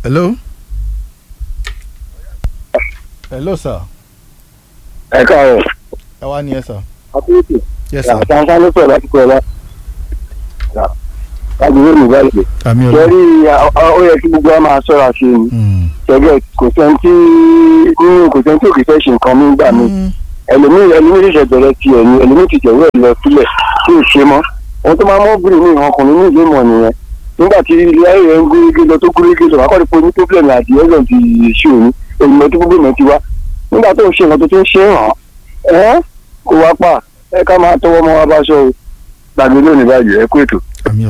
hello. hello sir. ẹ káàárọ̀ ẹ wá ní ẹ sir. àkókò yes sir. àtàǹfà ló pẹ̀ láti pẹ̀ lá. lágbègbè mi báyìí. àmì ọ̀la. kẹrí ó yẹ kí gbogbo wa máa ṣọ́ra sí i Mm. ṣẹ́gẹ́ kò sẹ́ni tí nínú kò sẹ́ni tí òkè fẹ́ ṣe nǹkan mí gbà mí. Mm. ẹlòmíì ẹlòmíì ṣẹ̀ṣẹ̀ bẹ̀rẹ̀ tiẹ̀ ni ẹlòmíì ti jẹ̀wọ́ ẹ̀ lọ sílẹ̀ tí ò ṣe mọ́. ohun tó máa mọ́ bìrì ní ìhàn ọkùnrin ní ìlú ìmọ̀ nìyẹn. nígbà tí ilé ayé rẹ̀ ń gúrégé lọ tó gúrégé lọ akọ́ni pé ní problem àti ẹ̀rọ ti ṣe òní èyí tó gbogbo ìmọ̀ ti wá. nígbà tó ń ṣe nǹkan tó ti ń ṣe é hàn ẹ́ kó wá pa ẹ ká máa tọwọ́ mọ́ wá bá ṣọ́ o gbàgbé lónìí báyìí ẹ kú ètò. àmì ọ̀la.